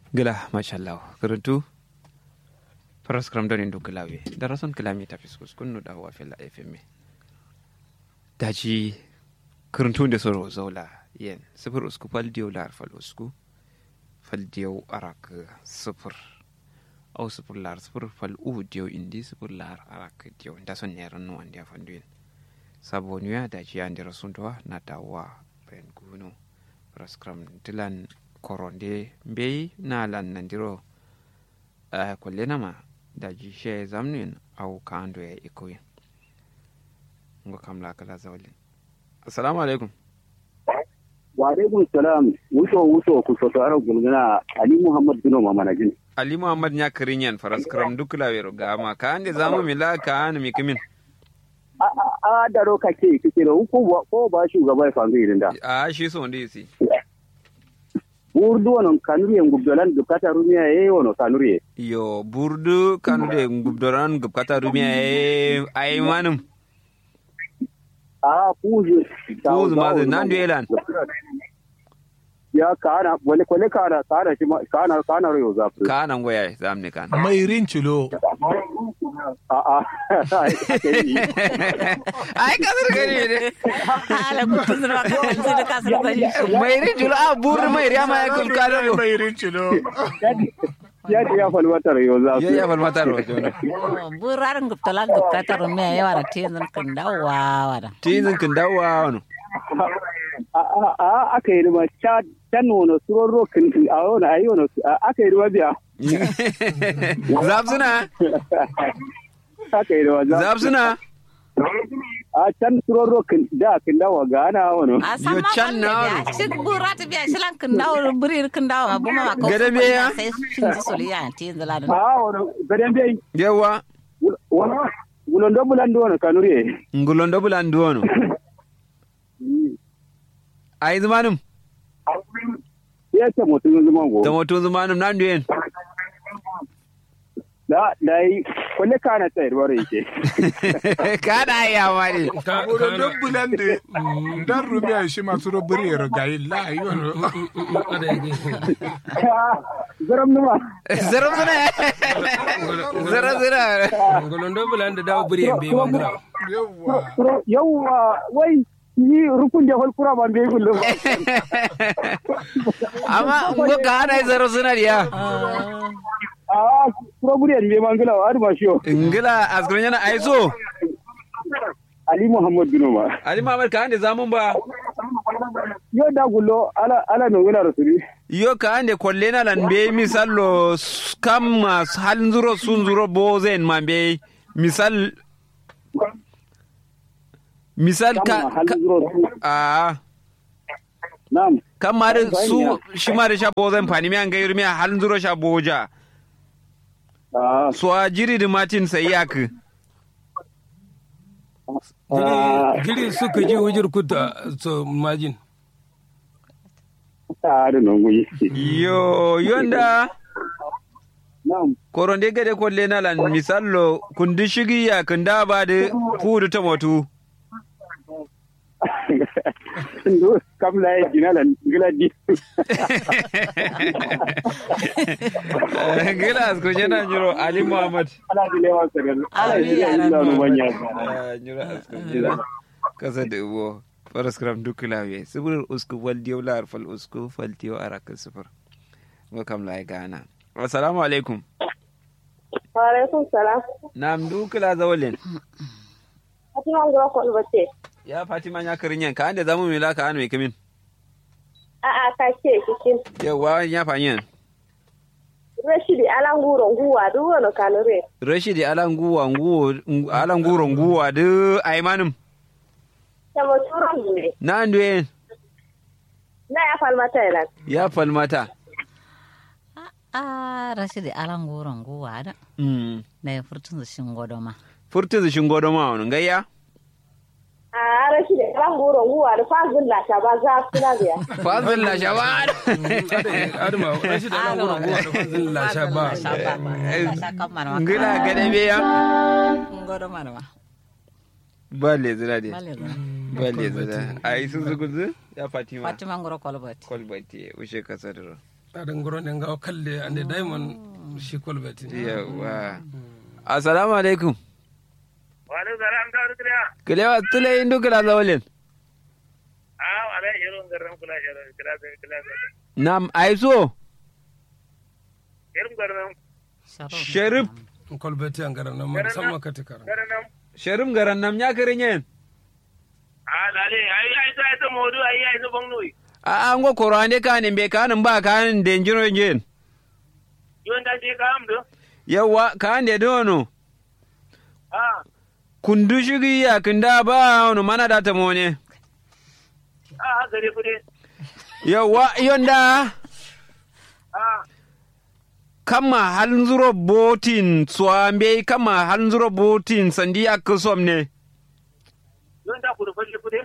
gila mashallah karantu faras kram don indu kilawe da rason kilami ta fiskus kunnu da wa fila fm daji karantu da soro zaula yen sifir usku fal diyo lar fal usku fal diyo arak sifir au sifir lar sifir fal u diyo indi sifir lar arak diyo da son ne ran wan dia fanduin sabo nuya daji andi rasun to na dawa ben gunu faras kram dilan koronde mbey na lan nandiro uh, kolle nama da ji she zamnin au ka ando ya ikoyin ngo kam la kala zawlin assalamu alaikum wa alaikum salam wuto wuto ku soto aro gulgana ali muhammad bino mamanajin ali muhammad nya kirinyan faras karam dukla wero gama ka ande zamu mila ka an mi kimin a a daro kake kike da ko ko ba shugaba ya fanzu irin da a shi so ndi si burdu wonon kanuriye ngubdolan gubkata rumiya e wono kanuriye yo burdu kanude ngubdoran gubkata rumiya e ay manum a puzu puzu ma nan duelan ya kana wale kwale kana kana shi kana kana royo zafu kana ngoya zamne kana mai rinculo a a ai kasar gani ne ala kutun zuwa kan sai da kasar gani mai rinjulo a burdu mai riya ma ya kulkalo mai rinculo ya ce ya falmata royo zafu ya ya falmata rojo ne burarin guptalan gupkatar me yawa da tezin kan dawowa wada tizin kin dawowa wani a a a aka yi rima cha can wono suron rokin a wono ayi wono aka yi rima biya zabsuna aka yi rima zafu zabsuna a can suron rokin da kin dawo ga ana wono a Yo, san ma can kan na da ya shi bura ta biya shi lan kan dawo burir kan dawo ma buma ma ko Gada me ya? sai shin ji soliya tezin ladan a wono gaden bai yawa wono wulondo bulando wono kanuriye ngulondo bulandu wani ai zumanum ya ce mutum zaman go da motun zumanum nan duyen da da yi kwalle kana tsayar wara yake kada ya mari wurin don bulan da dan rumiya shi masu robiri ya rigayi la yi wani zaram numa zarar zuna zarar zuna ngolondo bulanda dawo buri en be mangala yawa yawwa wai ni rukun da hulkura ban bai kullum amma ngo ka hana zarar zuna diya a kuro buriyan bai mangala wa adu mashiyo ingila askurin yana aiso ali muhammad bin umar ali mamad ka hande zamun ba yo da gullo ala ala no wala rasuli yo ka hande kolle na lan be misallo s- kam mas halin zuro sun zuro bozen man be misal misal ka, kama ka halin zuro su a na'am kan ma da su shi ma da sha bozen fani mi an ga yurmi halin zuro sha boja a so a jiri da martin sai yak a giri suka ji wujir kuta so majin a da non guyi yo yonda na'am koronde gade kolle na lan misallo kundi shigi ya kunda ba da fudu ta motu ndo kam la e jinala ngila di gilas ko jena nyuro ali muhammad ala di lewa sagal ala Amin, di ya lewa Rabbi. no banya nyuro asko jena kasa da ubo faras kram dukula we sibur usku wal diyo lar fal usku fal diyo araka sifur ngo kam lai gana assalamu alaikum Waalaikum salam. nam dukula zawalin Fatima ngoro ko bace. ya fatima nya karinyan ka ande zamu mila ka an me kimin A a ka ce cikin yawa nya fanyen Rashidi ala nguro nguwa du wono kanure. rashidi ala nguwa nguwo ala nguro nguwa de aymanum Tamo turon ne. na nduyen Na ya falmata ina. ya falmata a rashidi alan goron gowa da mm na ya furtun shin godoma furtu shin godo ma wani gayya A Rashidi ala nguro nguwa da fazin la ta ba za su na biya. fazil la shaban adama rashi da nan gurin guwa da fazin lasha ba ngila gade be ya godoma ma balle zira de bale zan balle zira ai sun zuguzu ya fatima fatima ngoro kolbati kolbati ushe kasadro adan goro ne ga kalle ande diamond shi kolbeti yawa assalamu alaikum wani zara an kawo kiriya kilewa tule indu kila zawalin a wala irin garin kula irin kila kila nam aiso irin garin sharif kolbeti an garan nan musamman ka tikara garin nan sharif garan nam ya kirin yin a lale ai ai sai ta modu ai ai su bangnoyi a an go korande kanin be kanin ba kanin denjiro yin yon da je ka amdo yawa kan de dono a kundu shigi ya kinda ba wani mana da ta mone a gare kude yawa yonda a kama halin zuro botin swambe kama halin zuro botin sandi ya kusom ne yon da kudu falle kude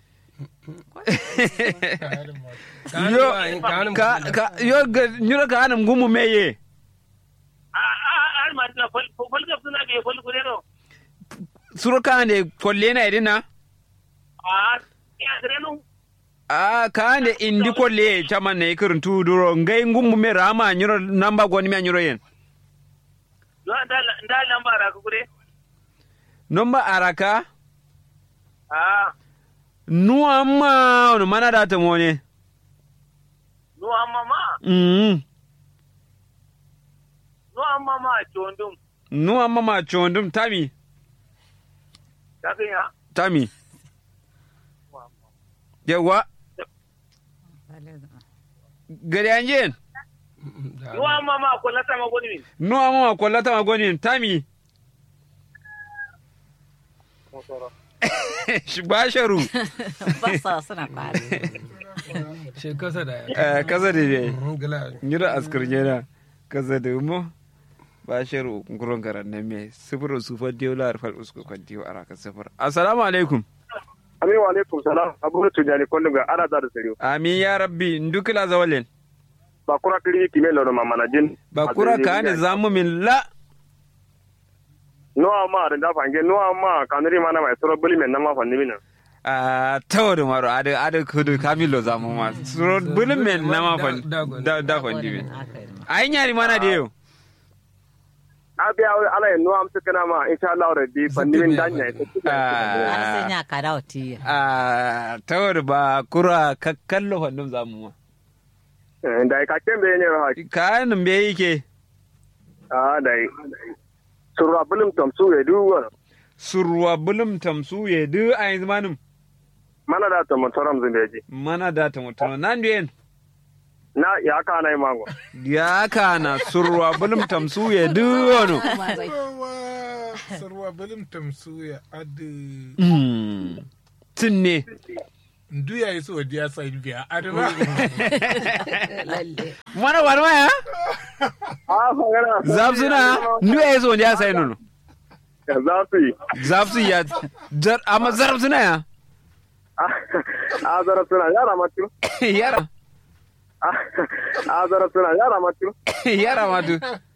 yo ka ka yo ga nyura ka anam gumu meye a a al ma na fal fal ga suna ga fal kude no suro ka ne kolle na idina a ya gare no a ka ne indi kolle chama ne kirin tu duro ngai gumu me rama nyura namba goni me nyuro yen yon da da lambara ka kude nomba araka a nuwa ma wani mana da ta mone no amma ma mm no amma ma chondum nuwa ma ma chondum tami ka ya tami yawa gari anjen no amma ma ko lata ma goni min nuwa ma ma kwallata ma goni tami shi ba sharu ba sa suna kwari shi kasa da ya Eh, kasa da ne gila nyira askar nyera kasa da mo ba sharu nguron garan na me sifir su fa diyo lar fal usku kan diyo araka sifir assalamu alaikum Amin wa alaikum salam. Abu Tujani Kondo ga ara da sariyo. amin ya rabbi ndukila zawalen Ba kura kiri kime lono mama na jin. ba kura ka ne zamu min la No amma da da fange no amma kanuri mana mai soro buli men na ma fanni mina. a tawar maro ada ada kudu kamilo zamu ma suro bulin men na ma fan Da- da- da da fan dibe Haka yi ma. ai nyari mana da yau Abi ala en no am tukana ma insha Allah rabbi fanni min danya. Har sai ya kada wa tiya. a tawar ba kura kakkallo fandum zamu ma Da ka kembe ne ha. kayan be yake Ah dai. Sura bulum tom su ya duwa. surwa bulum tamsu ye du ai zamanin Mana da to motoram zumbeji. mana da ta mutum nan duyen Na ya ka na mango. ya kana surwa bulum tamsu ye du wono Yawa, sarwa balim tamsuya adu Mm. tinne ndu ya yi so diya sai biya adama mana warma ya Ah fagara. zafsuna ndu ya so ya sai nono Za su yi. zafsu ya jar amma zarfsuna ya Ah zara suna yara matu. yara Ah zara suna yara matu. yara matu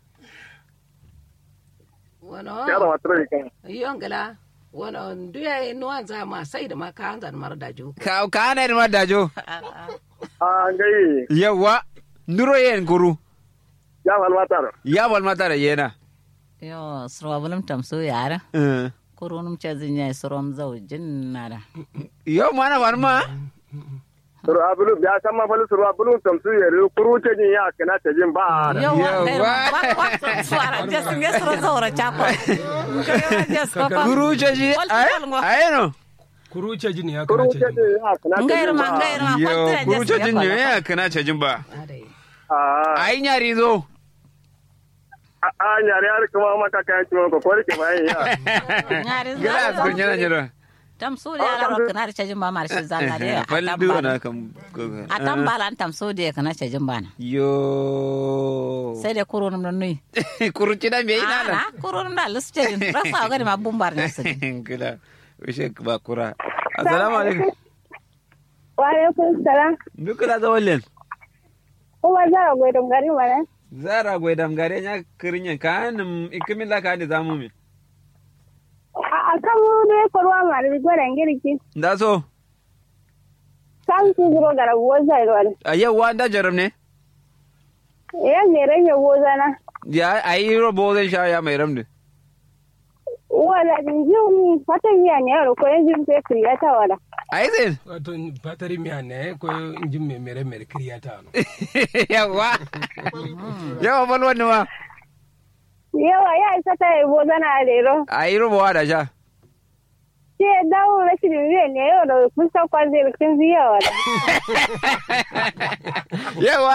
wono Yara matu ne kan. yongela wono nduya nuwan za ma sai da ma ka hanzar mar da ju ka ka na ma dajo Ah ngai yawa nduro yen guru ya falmatar. ya bal mata da yena Yo, surwa bulum tamso yara. Eh. Kurunum ce zinya surom zau jinnara. yo mana warma Suru abulu ya san ma falu suru abulu tamsu ya ru kuru ce jin ya kana ta jin ba. Yo, Yo, wa wa- wa wa suara je singe suro zaura chako. Je skopa. guru jeji ay ayeno kuruce jini ya Kuru kana ce ce jin ya kana ta Ngair jin ma ba. ngair ma yo kwantira guru je jejin singe ne ya kana cajin ba adai Ah ai nyari zo ah nyare har kuma mata kayan ciwon ko ko ke bayan ya. Ngari gara za. askur nyana nyara Tamso de ala ro kana ce jimba mar shi zalla de. falli duwana kam Atam balan tamso de kana ce jimba na. yo Sai de kurunum don nui. kuruci da me ina Ana kurunum da lusce din. Rasa ga ma bumbar ne su. kila wishe ba kura assalamu alaikum Wa alaikum salam. duka da zawallen Kuma zara gwai don gari mana. zara gwai damgare nya kirinyen kanin ikimila ka ni zamu mi A kan mu ne korwa ma da gwaran girki. da so Kan su zuro gara buwa zai ruwan. a yau wa da jaram ne Ya me rage gozana. ya ayi robo zan sha ya mai ramdi Wala din jin fatan ya ne yaro ko yanzu sai kriyata wala. ayi zai wato fatari miya ne ko injin mai mere mere kiriya ta no yawa yawa bal wani ma Yawa ya isa ta yi gozana a lero. ayi robowa da sha Sai dawo rashin zai ne yau da kun san kwan zai rikin ziya wala. yawa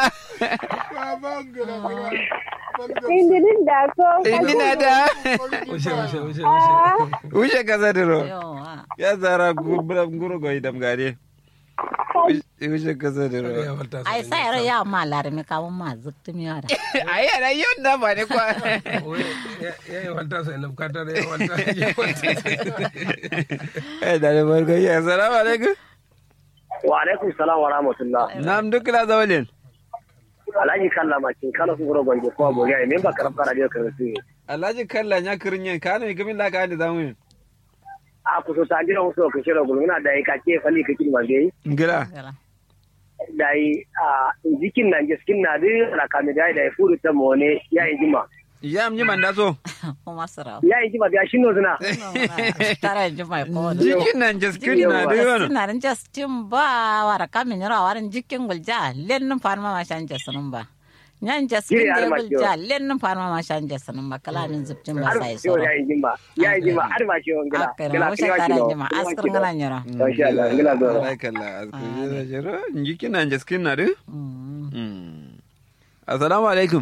Indirin da so. ina da wuce wuce wuce Ah, wuce kasa diro yawa ya zara guro goyi damgare wuce kasa diro wuce ai sai yaro ya ma larmi kamun ma zuktu mi yara ayi ana yau da ba ne kwa ya yi wanta sai na bukatar ya wanta ya wanta eh da da barka ya assalamu alaikum wa alaikum salam wa rahmatullah nam duk la zawalin alhaji kalla makin kala su gura gwanje ko aboriya ne ba karfa radio kan su alhaji kalla nya kirinye kana mi gamin la ka da zamu a ku so ta jira musu ka shira gulmuna da ka ke fali ka kin mande ngira da yi a jikin nan giskin na da la ka mi da da furu ta mone ya yi jima ya mi man da so kuma sara ya yi jima da shi no zina tara ji mai ko jikin nan jiskin na da yono sinarin justin ba wara kamin yara warin jikin gulja lennin farma ma shan jasunun ba nyan jaskin Giri da har ma gulja lennin farma ma shan jasunun ba kalamin zubtin ba har sai yau soro ya yi jima ya yi jima har ma shi on gila akira gila wuce kiwa tara kilo jima askar ngana nyara Masha Allah, gila zo. Alai kalla askuje da jiro jikin nan jiskin na da Mm. assalamu alaikum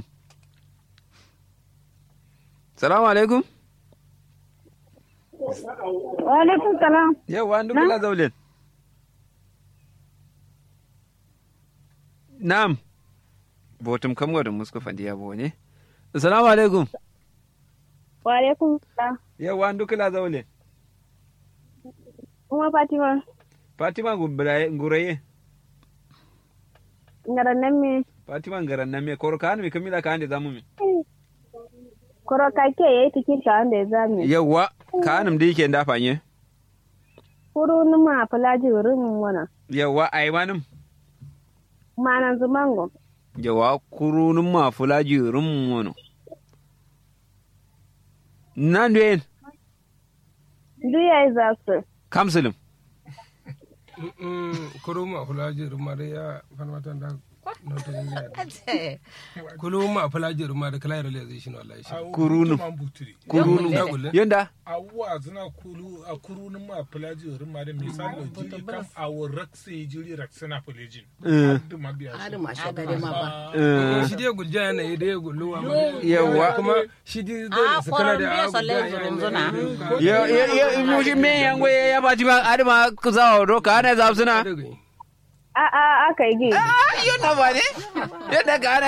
assalamu alaikum Wa alaikum salam. yawa duk la zawalin na'am botum kam wadda muska fandiya bo ne assalamu alaikum Wa alaikum salam. yawa duk la zawalin Kuma Fatima, fatima gubiraye nguraye ngaran nan me fatima ngaran nan me koro kan mi kamila kan da zamu mi koro kake yayi tikin ka wanda ya zame. yawa kanum da yake dafa nye Kuru numa fulaji wurin wana. yawa ai manum Manan zumango. yawa kurunun ma fulaji rum wono nan den Duk yayi za su. kamsulum kuruma fulaji rumare ya farmatan da nota ne kuluma fulaji rumare kala yaro le zai shi no wallahi shi kurunum ya kurunum gulle yanda awuwa zina kulu a kurunin ma filaji wurin ma da misali jiri kam a wurin sai jiri raksana filajin Eh. duk ma biya Hadi shi ma shagare ma ba. Eh, shi dai gulja yana yi dai gulluwa Yawa. kuma shi dai Ah, dole su kala koron da biya abu solle da zurun zuna. ya ya ya mushi me yango ya ya baji ba adama ku zawo do kana za suna ya A a aka yi gi. ah yanda ba ne yanda ka